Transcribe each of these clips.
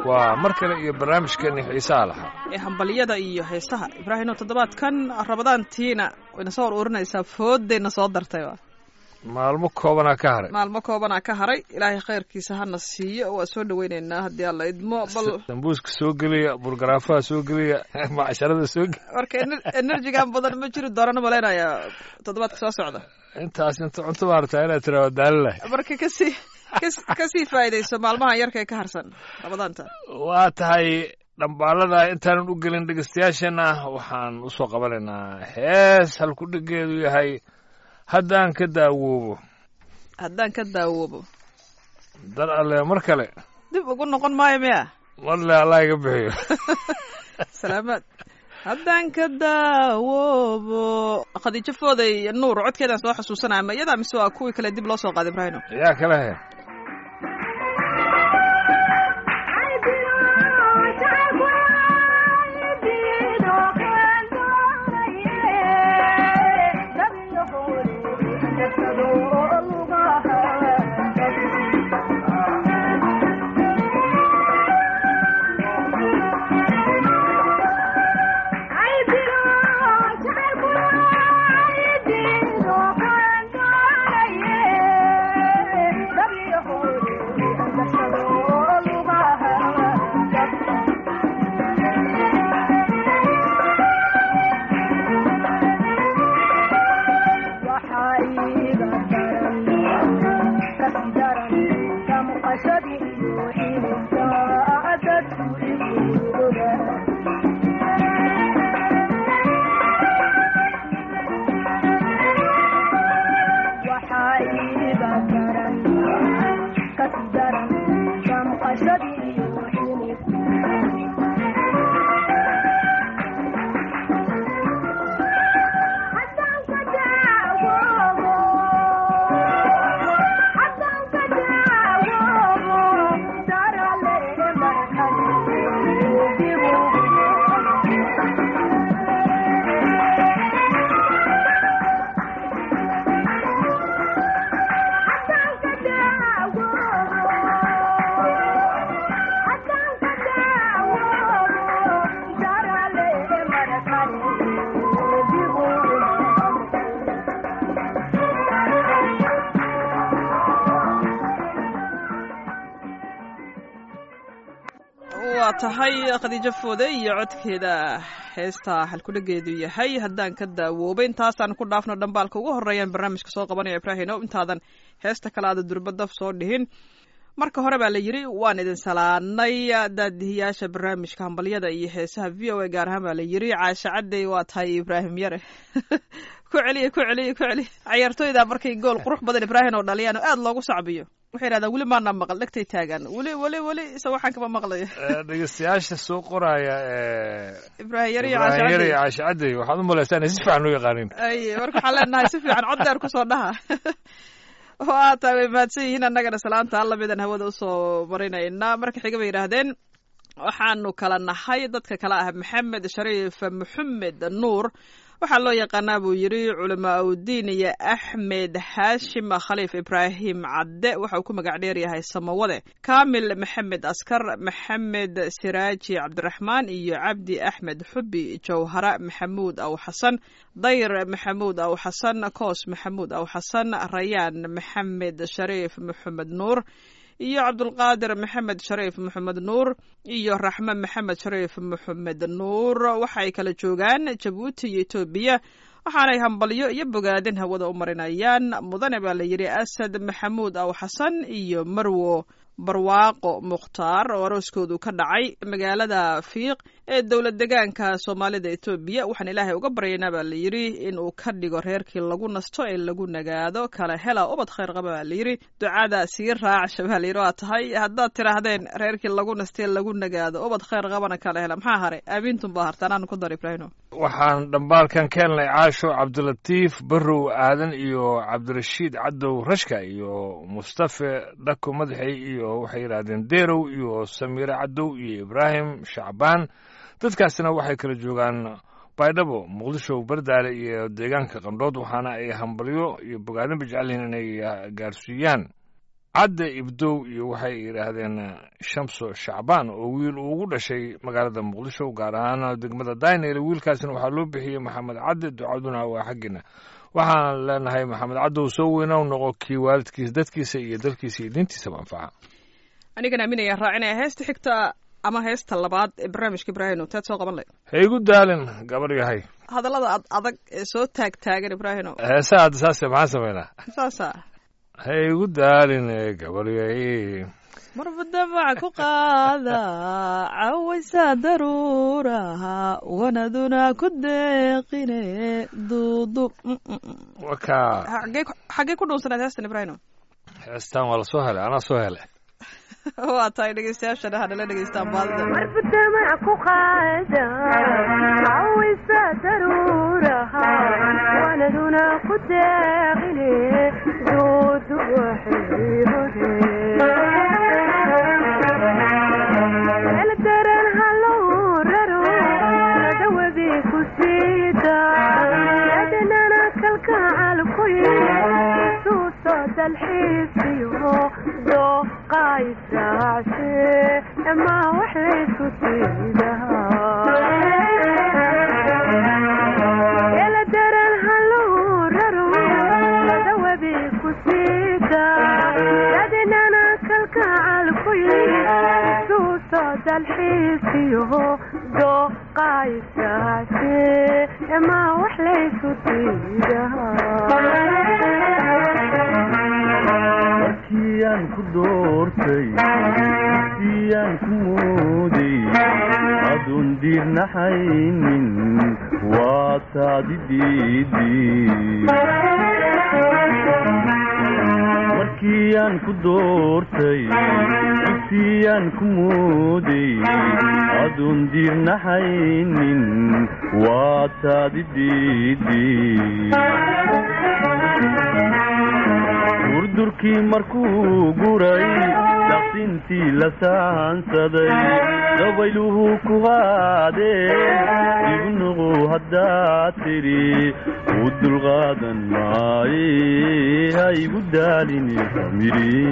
waa mar kale iyo barnaamijkeeni xiisaha lahaa ee hambalyada iyo heesaha ibraahimo toddobaadkan rabadaantiina wayna soo ururinaysaa foodayna soo dartay maalmo koobanaa ka haray maalmo koobanaa ka haray ilaahay khayrkiisa hana siiyo waa soo dhaweyneynaa haddii alla idmo bal sambuuska soo geliya burgaraafaha soo geliya macsharada soo geliya marka enerjigan badan ma jiri doonana malaynayaa toddobaadka soo socda intaas inta cunto maarata inaad tiraado daalilah marka kasii kasii faa'iidayso maalmahan yarka ee ka harsan rabadaanta waa tahay dhambaalada intaanan u gelin dhegeystayaasheenna waxaan usoo qabanaynaa hees halku dhigeedu yahay haddaan ka daawoobo haddaan ka daawoobo dar alle mar kale dib ugu noqon maayo miya marle allah iga bixiyo salaamaad haddaan ka daawoobo khadiijo fooday nuur codkeedaan soo xasuusanaya ma iyadaa mise waa kuwii kale dib loo soo qaaday ibraahino yaa kale he waa tahay khadiijo foode iyo codkeeda heesta halkudhageedu yahay haddaan ka daawoobay intaasaan ku dhaafno dhambaalka ugu horreeyaan barnaamijka soo qabanaya ibraahino intaadan heesta kale aada durbadaf soo dhihin marka hore baa la yidhi waan idin salaanay daadihiyaasha barnaamijka hambalyada iyo heesaha v o a gaar ahaan baa la yidhi caasha cadey waa tahay ibraahim yare ku celiya ku celiya ku celiya cayaartooyda markay gool qurux badan ibraahim oo dhaliyaan oo aada loogu sacbiyo waxay yidhahdaan weli maana maqal dhegtay taagaan weli weli weli isa waxaan kama maqlayo dhegeystayaasha soo qoraya ibraahim yare iyo ibraahim yare iyo caasha caasha cadey waxaad u malaysaa inay si fiican u yaqaanin ay marka waxaan leenahay si fiican cod dheer kusoo dhaha waa tahay way mahadsan yihiin annagana salaanta alla midaan hawada usoo marinaynaa marka xiga bay yidhaahdeen waxaanu kala nahay dadka kale ah maxamed shariif maxamed nuur waxaa loo yaqaanaa buu yidhi culamaa udiin iyo axmed xaashim khaliif ibraahim cadde waxa uu ku magac dheer yahay samawade kaamil maxamed askar maxamed siraaji cabdiraxmaan iyo cabdi axmed xubi jawhara maxamuud aw xasan dayr maxamuud aw xasan koos maxamuud aw xasan rayaan maxamed shariif maxamed nuur iyo cabdulqaadir maxamed shariif maxamed nuur iyo raxme maxamed shariif maxamed nuur waxay kala joogaan jabuuti iyo etoobiya waxaanay hambalyo iyo bogaadin hawada u marinayaan mudane baa la yidhi asad maxamuud aw xasan iyo marwo barwaaqo mukhtaar oo arooskoodu ka dhacay magaalada fiiq ee dowlad degaanka soomaalida etoobiya waxaan ilaahay uga baryaynaa baa la yidhi in uu ka dhigo reerkii lagu nasto ee lagu nagaado kala hela ubad khayr qaba baa la yidhi ducada sii raacsha baa la yidhi waa tahay haddaad tidhaahdeen reerkii lagu nastee lagu nagaado ubad khayr qabana kala hela maxaa haray aamiintun baa hartaan aanu ku dar ibraahino waxaan dhambaalkan keenlay caasho cabdilatiif barrow aadan iyo cabdirashiid cadow rashka iyo mustafe dhako madaxey iyo waxay yidhaahdeen derow iyo samiire cadow iyo ibraahim shacbaan dadkaasina waxay kala joogaan baydhabo muqdisho bardaale iyo deegaanka qandhood waxaana ay hambalyo iyo bogaadinba jecel yihiin inay gaarsiiyaan cadde ibdow iyo waxay yidhaahdeen shamso shacbaan oo wiil uu ugu dhashay magaalada muqdisho gaar ahaan degmada daynel wiilkaasna waxaa loo bixiyey maxamed cadde ducaduna waa xaggiina waxaan leenahay maxamed caddow soo weynow noqo kii waalidkiisa dadkiisa iyo dalkiisa iyo diintiisaba anfaca anigan aaminaya raacinaya heesta xigta ama heesta labaad ee barnaamijka ibraahino teed soo qaban lay ha igu daalin gabar yahay hadallada ad adag ee soo taag taagan ibraahino heesaha hadda saase maxaan samaynaa saasa ha igu daalin gabar yahay marba damac ku qaada cawaysa daruuraha wanaduna ku deeqine duudu wakaa xagee xaggee ku dhuunsanayd heestan ibraahino heestaan waa la soo helay anaa soo helay waa tahay dhegeystayaashana hanala dhegeystaan baadida marba damac ku qaada cawaysa daruuraha wanaduna ku deeqine duudu waxay daran halow raro dawadi ku siida adnana kalkacal ku suuso dalxiisiyo dooqaysaace ama wax laysu siidaha daran halow raro dawadi ku siida adnana kalkacal ku suuso dalxiisiyo dooqaysaace ama wax laysu siidaha markiyaan ku doortay siyaan ku mooday adun diirnaxaynin waa taadi diidi markiyaan ku doortay siyaan ku mooday adun diirnaxaynin waa taadi diidi durdurkii markuu guray daqsintii la saansaday dabayluhu ku qaadeen ibnuqu haddaad tidhi u dulqaadan maaye ha igu daalini famiri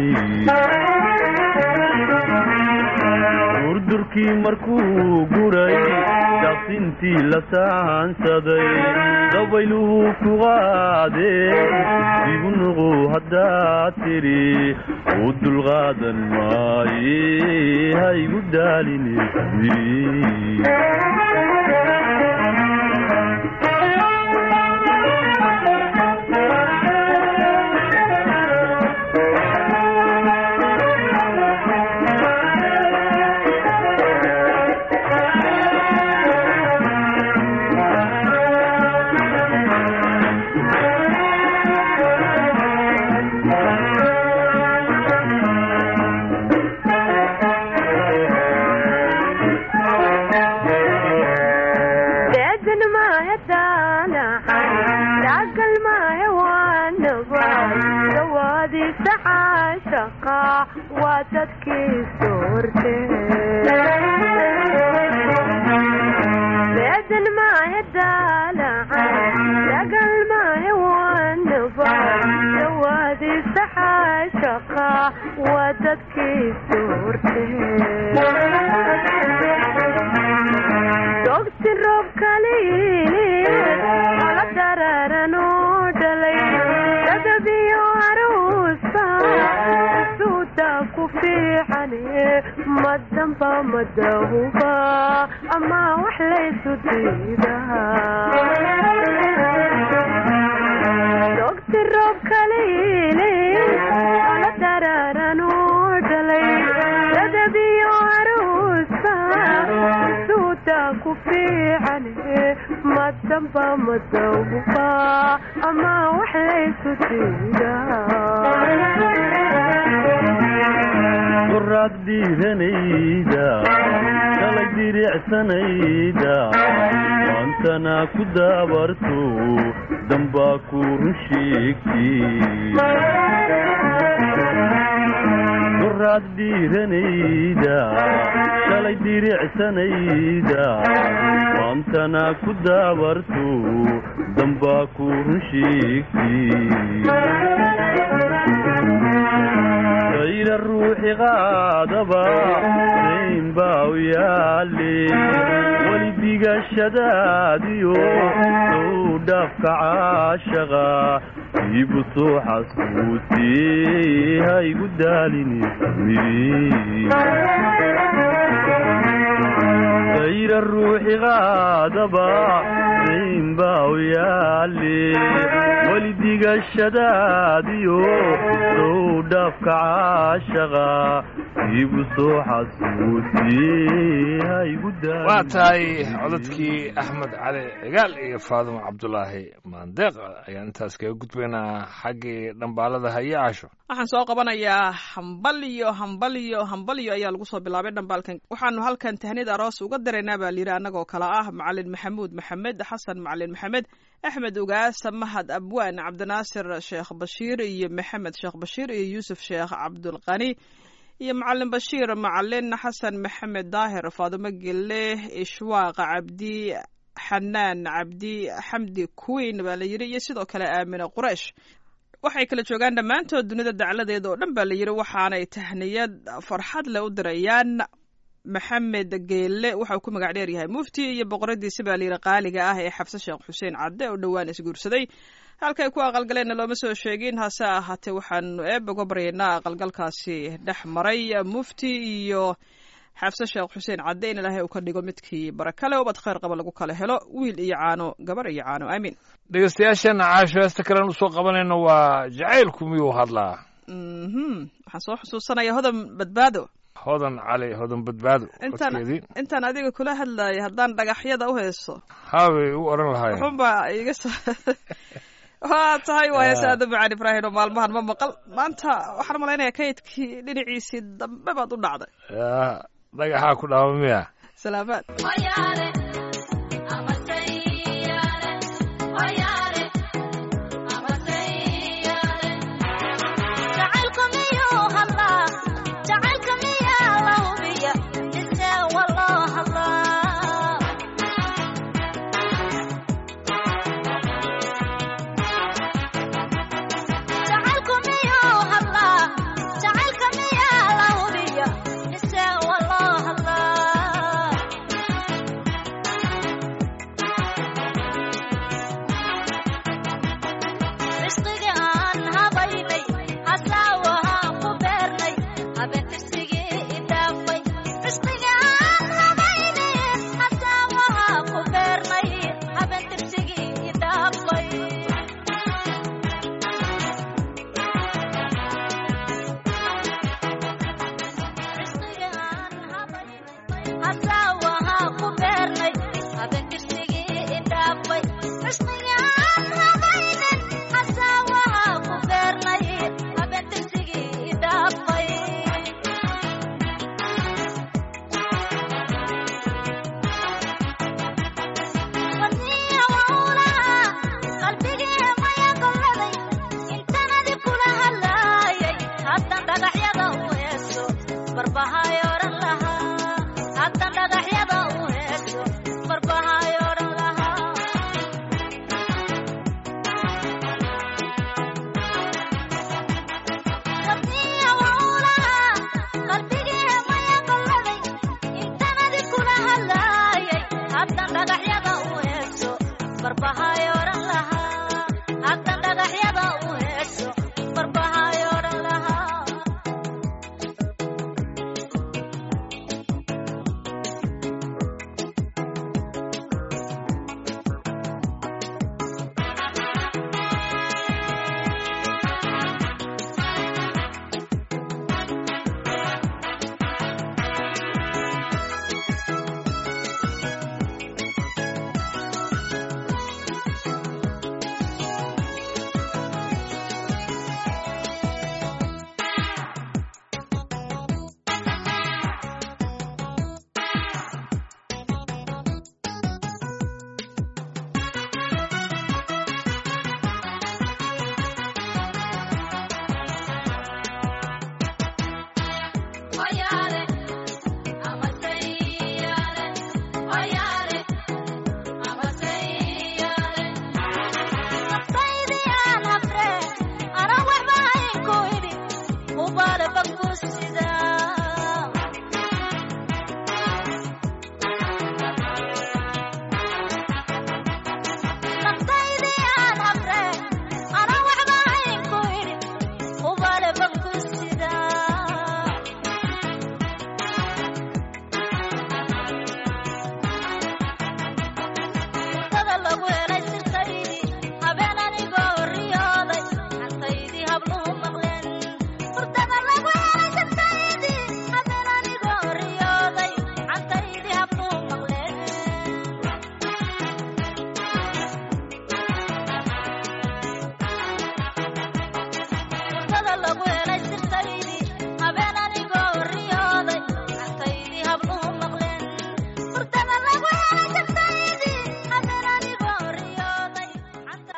durdurkii markuu guray daqsintii la saansaday dabayluhu ku qaadeen ibnuqu haddaad tidhi u dulqaadan maaye ha igu daalini famiri deedan maahe daanacan daagal maahe waanaba dawaadiisa caashaqa waa dadkii soorte deedan maahe daanacan daagal maahe waanaba dawaadiisa caashaqa waa dadkii soorte dogti roob kaliili ala dararanoo dhalay dadabiyo aruusa suuda ku fiicane madamba madahuba ama wax laysu diidaha dogti roob kaliili ala dararanoo dhalay dadabiyo aruusa suuda ku fiicane madamba madahuba ama wax laysu diidaha qoraad dhiiranayda kalay diricsanayda maantana ku daabarto dambaa ku run sheegti qoraad dhiiranayda kalay diricsanayda maantana ku daabarto dambaa ku run sheegti dayra ruuxi qaadaba dayn baa u yaali weli digashadaadiyo sow dhaafka caashaqa iibu soo xasuusiyey haygu daalini dayra ruuxi qaadaba dayn baa u yaali weli digashadaadiyo sow dhaafka caashaqa iibu soo xasuusiyey haygu daalini waa tahay codadkii axmed cali cigaal iyo faadumo cabdulaahi maandeeq ayaan intaas kaga gudbaynaa xaggii dhambaalada haye casho waxaan soo qabanayaa hambalyo hambalyo hambalyo ayaa lagu soo bilaabay dhambaalkan waxaanu halkan tahnid aroos uga daraynaa baa layidhi annagoo kale ah macalin maxamuud maxamed xasan macalin maxamed axmed ugaasa mahad abwaan cabdinaasir sheekh bashiir iyo maxamed sheekh bashiir iyo yuusuf sheekh cabdulqani iyo macalin bashiir macalin xasan maxamed daahir faadumo gelle ishwaaqa cabdi xanaan cabdi xamdi queen baa la yidhi iyo sidoo kale aamine quraysh waxay kala joogaan dhammaantood dunida dacladeeda oo dhan baa la yidhi waxaanay tahniyad farxad leh u dirayaan maxamed geelle waxau ku magac dheer yahay mufti iyo boqoradiisi baa layidhi qaaliga ah ee xabse sheekh xuseen cadde oo dhowaan isguursaday halkay ku aqalgaleenna looma soo sheegin hase ahaatee waxaanu eebaga baryaynaa aqalgalkaasi dhex maray mufti iyo xabse sheekh xuseen cadde in ilaahay uu ka dhigo midkii barakale ubad khayr qaba lagu kala helo wiil iyo caano gabar iyo caano aamiin dhegeystayaasheenna caasho heesta kalen usoo qabanayno waa jacaylku miyuu hadlaa mhm waxaan soo xusuusanaya hodan badbaado hodan cali hodan badbaado intaan codkeedii intaan adiga kula hadlaya haddaan dhagaxyada u haysto haabay u odhan lahaayeen wuxuunbaa iga soo waa tahay waa heese aada macaan ibraahim oo maalmahan ma maqal maanta waxaan malaynayaa kaydkii dhinaciisii dambe baad u dhacday yaa dhagaxaa ku dhaama miya salaamaad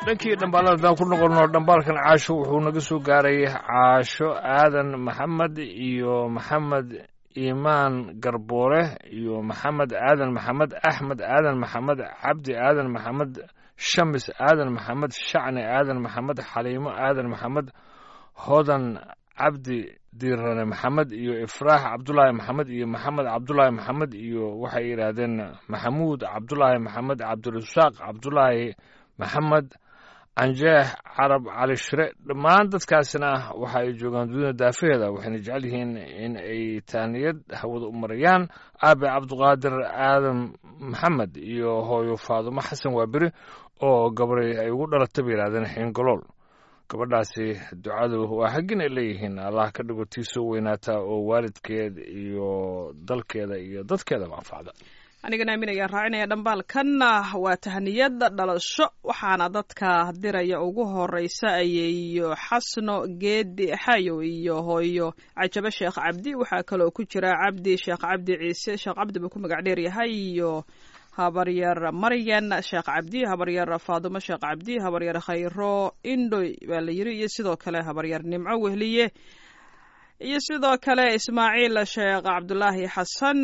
dhankii dhambaalada haddaan ku noqonno dhambaalkan caasho wuxuu naga soo gaaray caasho aadan maxamed iyo maxamed iimaan garboore iyo maxamed aadan maxamed axmed aadan maxamed cabdi aadan maxamed shamis aadan maxamed shacni aadan maxamed xaliimo aadan maxamed hodan cabdi diirane maxamed iyo ifraax cabdulaahi maxamed iyo maxamed cabdulaahi maxamed iyo waxay yidhaahdeen maxamuud cabdulaahi maxamed cabdirasaaq cabdulaahi maxamed canjeex carab cali shire dhammaan dadkaasina waxa ay joogaan dunida daafaheeda waxayna jecel yihiin in ay taaniyad hawada u marayaan aabe cabdiqaadir aadan maxamed iyo hooyo faadumo xasan waaberi oo gabray ay ugu dhalatay bay yidhahdeen xiingolool gabadhaasi ducadu waa haggin ay leeyihiin allah ka dhigo tii soo weynaata oo waalidkeed iyo dalkeeda iyo dadkeedaba anfacda anigana aamin ayaan raacinaya dhambaalkanna waa tahniyada dhalasho waxaana dadka diraya ugu horeysa ayeeyo xasno geedi xayow iyo hooyo cajabo sheekh cabdi waxaa kaloo ku jira cabdi sheekh cabdi ciise sheekh cabdi buu ku magac dheer yahay iyo habaryar maryan sheekh cabdi habaryar faadumo sheekh cabdi habaryar khayro indhoy baa la yiri iyo sidoo kale habaryar nimco wehliye iyo sidoo kale ismaaciil sheekh cabdulaahi xasan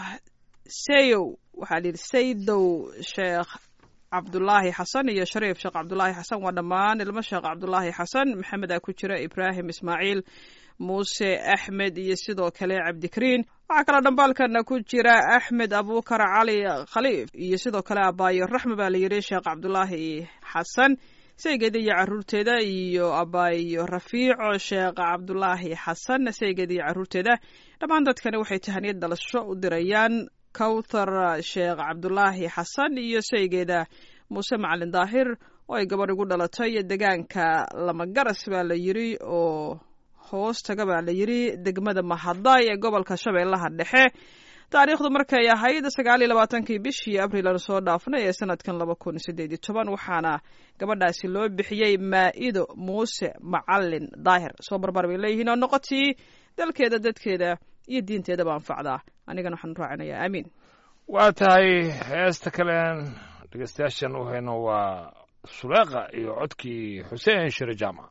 sayow waxaa layidhi saydow sheekh cabdulaahi xasan iyo shariif sheekh cabdulaahi xasan waa dhammaan ilmo sheekh cabdulaahi xasan maxamed aa ku jira ibraahim ismaaciil muuse axmed iyo sidoo kale cabdikariin waxaa kaloo dhambaalkana ku jira axmed abuukar cali khaliif iyo sidoo kale abaayo raxme baa layidhi sheekh cabdulaahi xasan saygeeda iyo caruurteeda iyo abaayo rafiico sheekh cabdulaahi xasan saygeeda iyo caruurteeda dhammaan dadkani waxay tahaniyad dhalasho u dirayaan kawthar sheekh cabdulaahi xasan iyo saygeeda muuse macalin daahir oo ay gabadh ugu dhalatay degaanka lamagaras baa la yidri oo hoos taga baa la yidri degmada mahadaay ee gobolka shabeellaha dhexe taariikhdu markay ahayd sagaal iyo labaatankii bishii abriil aan soo dhaafnay ee sanadkan laba kun sideed iyo toban waxaana gabadhaasi loo bixiyey maa'ido muuse macalin daahir soo barbar bay leeyihiin oo noqotii dalkeeda dadkeeda iyo diinteedaba anfacdaa anigana waxaan raacinayaa aamiin waa tahay heesta kalen dhegeystayaashan u hayno waa suleeqa iyo codkii xuseen shire jaamac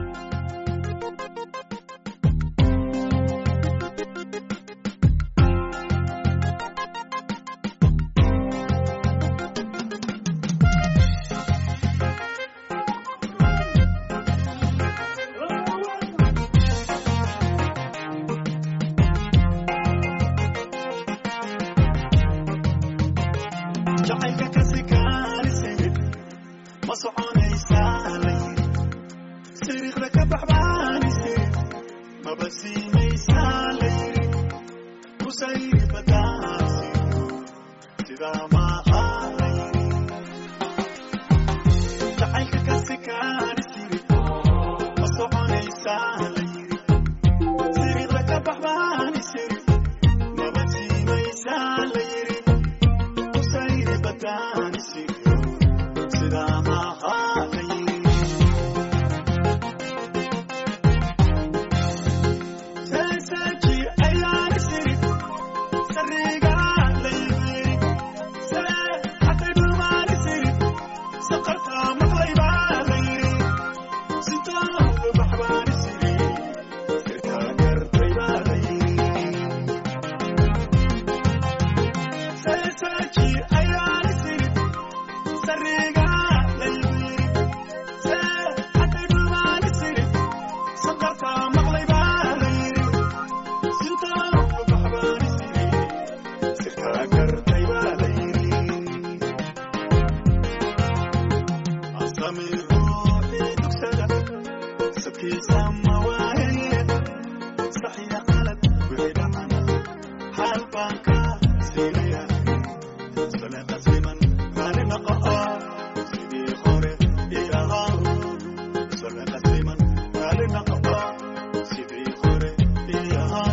jacaylka kasi kaalise ma soconaysaa la yiri siriiqda ka baxbaanise maba siinaysaa la yiri kusayri badaasi sidaa maaha la yiri jacaylka kasi kaalise ma soconaysaa la yiri siriiqda ka baxbaanise maba siinaysaa la yiri kusayri badaanisi sidaa maaha la yiri seeseeji ayaan isiri sariigaa la yiri see hatay dhulmaan isiri saqartaa maqlaybaa la yiri sitaa lubaxbaan isiri sirtaa gartaybaa la yiri seeseeji ayaan isiri sariigaa la yiri see hatay dhulmaan isiri saqartaa maqlaybaa la yiri sintaa lubaxbaan isiri sirtaa gartaybaa la yiri asami ruuxii dugsada sabkiisa ma waaye saxiya qalad wixii dhacana xaal baan ka siinaya sole qasiman raali naqa'a sidii hore ii ahaa sole qasiman raali naqa'a sidii hore ii ahaa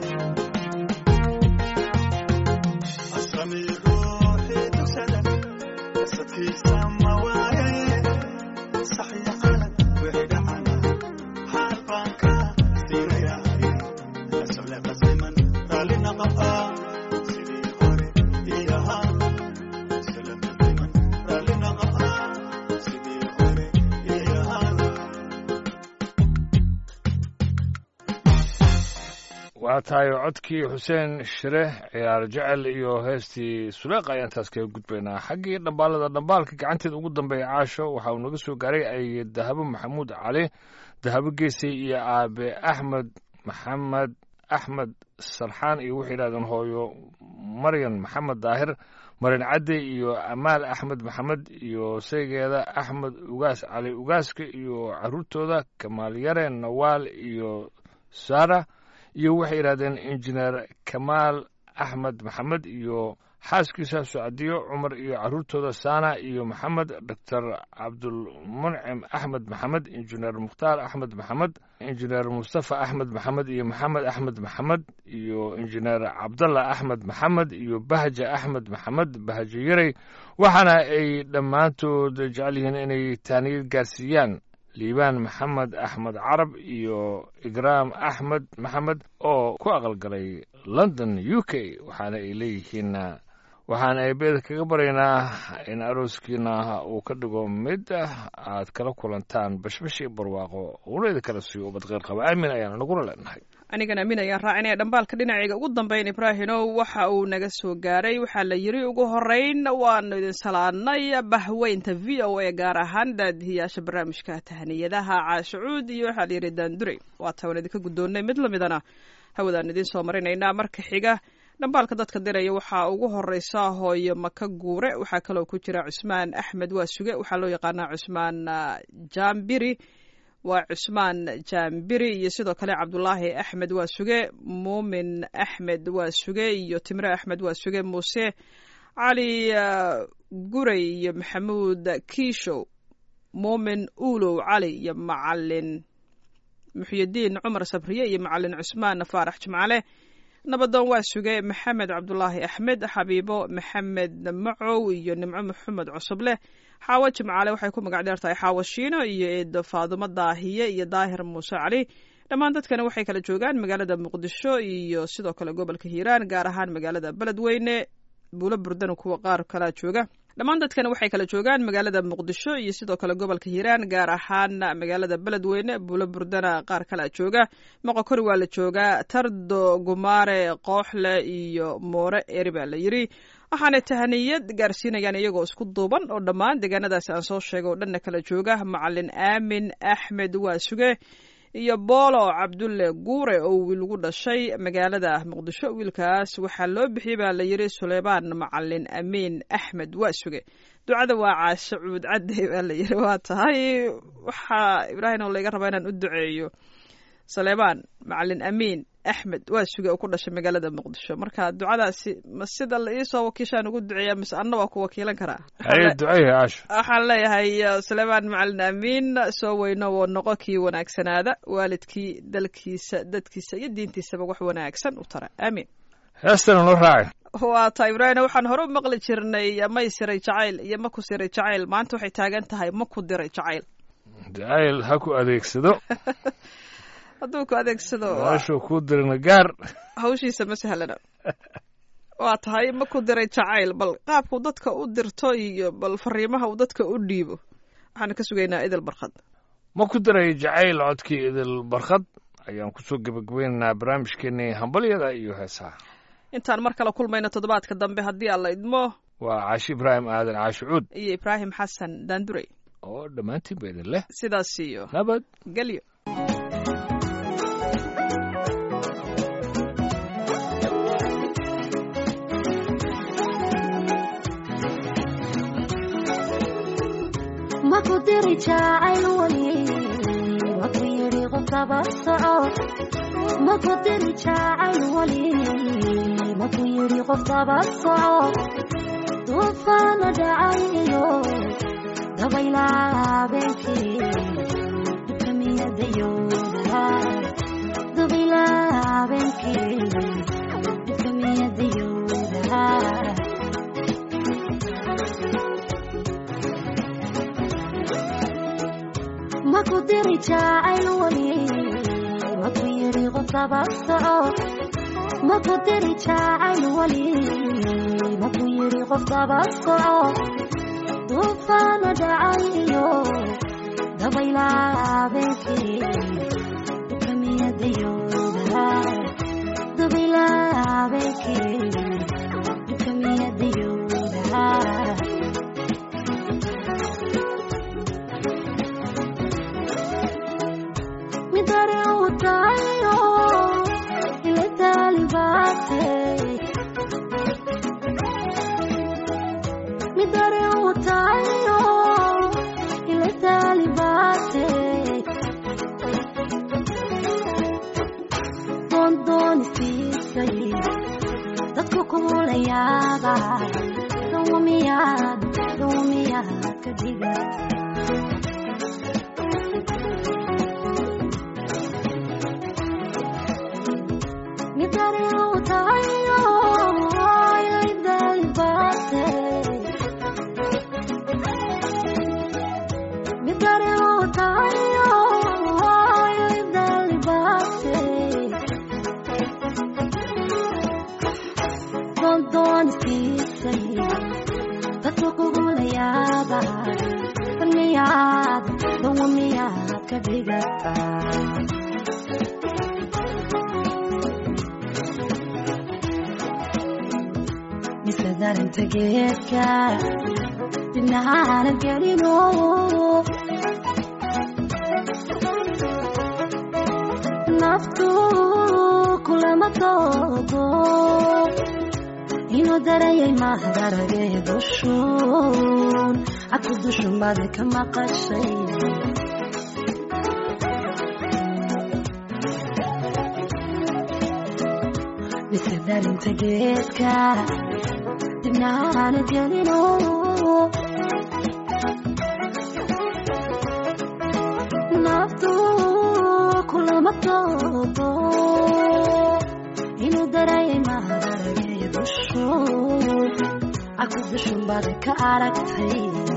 asami ruuxii dugsada sabkiisa ma waaye saxiya qalad wixii dhacana xaal baan ka siinaya sole qasiman raali naqa'a sidii hore ii ahaa sole qasiman raali naqa'a sidii hore waa tahay codkii xuseen shire ciyaar jecel iyo heestii suleeq ayaan taas kaga gudbaynaa xaggii dhambaalada dhambaalka gacanteeda ugu dambeeya caasho waxa uu naga soo gaaray ay dahabo maxamuud cali dahabo geesay iyo aabe axmed maxamed axmed sarxaan iyo waxay yidhahdeen hooyo maryan maxamed daahir marin cadde iyo amaal axmed maxamed iyo saygeeda axmed ugaas cali ugaaska iyo caruurtooda kamaal yare nawaal iyo sara iyo waxay yidhahdeen injineer kamaal axmed maxamed iyo xaaskiisa socadiyo cumar iyo caruurtooda sana iyo maxamed doctor cabdulmuncim axmed maxamed injineer mukhtaar axmed maxamed injineer mustafa axmed maxamed iyo maxamed axmed maxamed iyo injineer cabdalla axmed maxamed iyo bahja axmed maxamed bahjo yarey waxaana ay dhammaantood jecel yihiin inay taaniyad gaarsiiyaan liibaan maxamed axmed carab iyo igraam axmed maxamed oo ku aqalgalay london u k waxaana ay leeyihiin waxaan eebeeda kaga baryaynaa in arooskiina uu ka dhigo mid aad kala kulantaan bashbash iyo barwaaqo uunayda kala siiyo ubad qeyr qaba aamin ayaana naguna leenahay anigan aamin ayaan raacinaya dhambaalka dhinacayga ugu dambeyn ibraahinow waxa uu naga soo gaaray waxaa la yiri ugu horeyn waanu idin salaadnay bahweynta v o a gaar ahaan daadihiyaasha barnaamijka tahaniyadaha caashacuud iyo waxaa la yidhi daandurey waata waan idinka guddoonnay mid lamidana hawadaan idiin soo marinaynaa marka xiga dhambaalka dadka diraya waxaa ugu horeysa hooyo maka guure waxaa kaloo ku jira cusmaan axmed waa suge waxaa loo yaqaanaa cusmaan jambiri waa cusmaan jambiri iyo sidoo kale cabdulaahi axmed waa suge muumin axmed waa suge iyo timre axmed waa suge muuse cali gurey iyo maxamuud kiishow muumin uulow cali iyo macalin muxyidiin cumar sabriye iyo macalin cusmaan faarax jimcale nabadoon waa suge maxamed cabdulaahi axmed xabiibo maxamed macow iyo nimco maxamed cusubleh xaawo jimcaale waxay ku magac dheer tahay xaawo shiino iyo eedo faadumo daahiye iyo daahir muuse cali dhammaan dadkani waxay kala joogaan magaalada muqdisho iyo sidoo kale gobolka hiiraan gaar ahaan magaalada beledweyne buulo burdana kuwa qaar kalaa jooga dhammaan dadkani waxay kala joogaan magaalada muqdisho iyo sidoo kale gobolka hiiraan gaar ahaan magaalada beledweyne buulo burdana qaar kalea jooga moqokori waa la joogaa tardo gumaare kooxle iyo moore eri baa la yiri waxaanay tahaniyad gaarsiinayaan iyagoo isku duuban oo dhammaan deegaanadaasi aan soo sheegay oo dhanna kala jooga macalin aamin axmed waa suge iyo boolo cabdulle guure oo wiilgu dhashay magaalada muqdisho wiilkaas waxaa loo bixiyey baa la yiri suleymaan macalin amiin axmed waa suge ducada waa caashe cuud cadde baa la yiri waa tahay waxaa ibraahim oo layga rabaa inaan u duceeyo suleymaan macalin amiin axmed waa suge oo ku dhashay magaalada muqdisho marka ducadaasi ma sida la iisoo wakiishaan ugu duceeya mise anna waa ku wakiilan karaa haye duceeya caasho waxaan leeyahay suleymaan macalin amiin soo weyno oo noqo kii wanaagsanaada waalidkii dalkiisa dadkiisa iyo diintiisaba wax wanaagsan u tara aamiin heestana noo raaci waa ta ibraahim waxaan hore u maqli jirnay may siray jacayl iyo ma ku siray jacayl maanta waxay taagan tahay ma ku diray jacayl jacayl ha ku adeegsado hadduu ku adeegsado noloshuu kuu dirina gaar hawshiisa ma sahlana waa tahay ma ku diray jacayl bal qaabku dadka u dirto iyo bal fariimaha uu dadka u dhiibo waxaan ka sugaynaa idil barkad ma ku diray jacayl codkii idil barkad ayaan kusoo gebagabaynaynaa barnaamijkeenii hambalyada iyo heesaha intaan mar kale kulmayno toddobaadka dambe haddii alla idmo waa caashi ibraahim aadan caashi cuud iyo ibraahim xasan daandurey oo dhammaantiinba idin leh sidaas iyo nabad gelyo maku diri jacayl weli maku yidhi qofkaba soco maku diri jacayl weli maku yidhi qofkaba soco duufaana dhacay iyo dabaylaa habeenkii dibkamiyadayooda dabaylaa habeenkii dibkamiyadayooda maku diri jacayl weli maku yidhi qofkaba soco maku diri jacayl weli maku yidhi qofkaba soco duufaana dhacay iyo dabaylaa habeenkii dibkamiyadayooda dubilaa habeenkii dhibka miyadayuuda midare utayo ile talibate midare utayo ile talibate doondoonistiisay dadku kula yaaba dawamiyaad dawamiyaad ka dhigata midare utayo ile talibate midare utayo ile talibate doondoonistiisay dadku kugula yaaba kan miyaad dawa miyaad ka dhigataa mise darinta geedka dibnahaana gelino naftu kulama doodo inuu darayay mahdaragay dushuun cadku dushumada ka maqashay mise darinta geedka dibnahaana gelino naftu kulama doodo inuu darayay maharagay dushuun cadku dushumada ka aragtay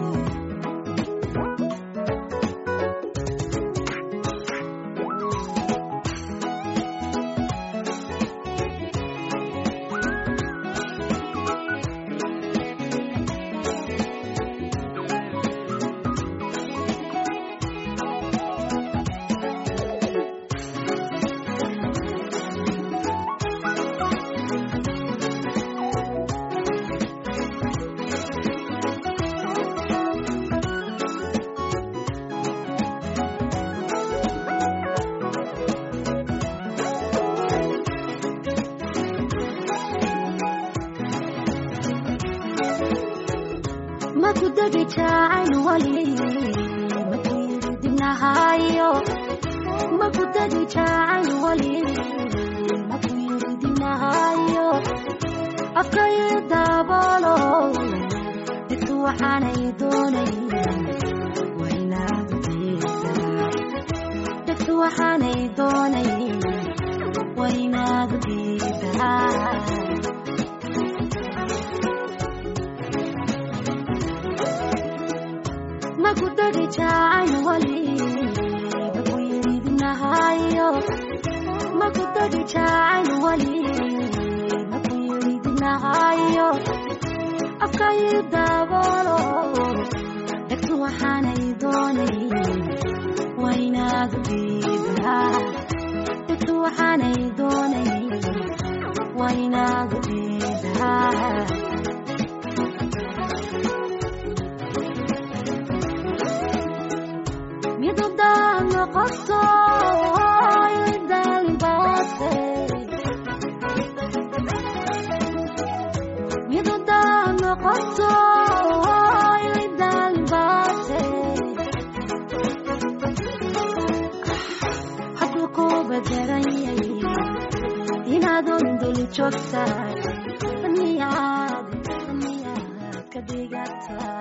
maku degi jacayl wali maku yiri dibnahayo maku degi jacayl wali maku yiri dibnahayo afkayo daabolo dhigtu waxaanay doonay waynaad diidaa dhigtu waxaanay doonay waynaad diidaa maku degi jacayl wali maku yiri dibnahayo maku degi jacayl wali maku yiri dibnahayo afkayo daabolo dhegtu waxaanay doonay waynaad diidaa dhegtu waxaanay doonay waynaad diidaa midudaan noqoto dalbaate midudaan noqoto dalbaate hadduu ku bedelanyay inaadun dul joogta miyaad miyaad ka dhigata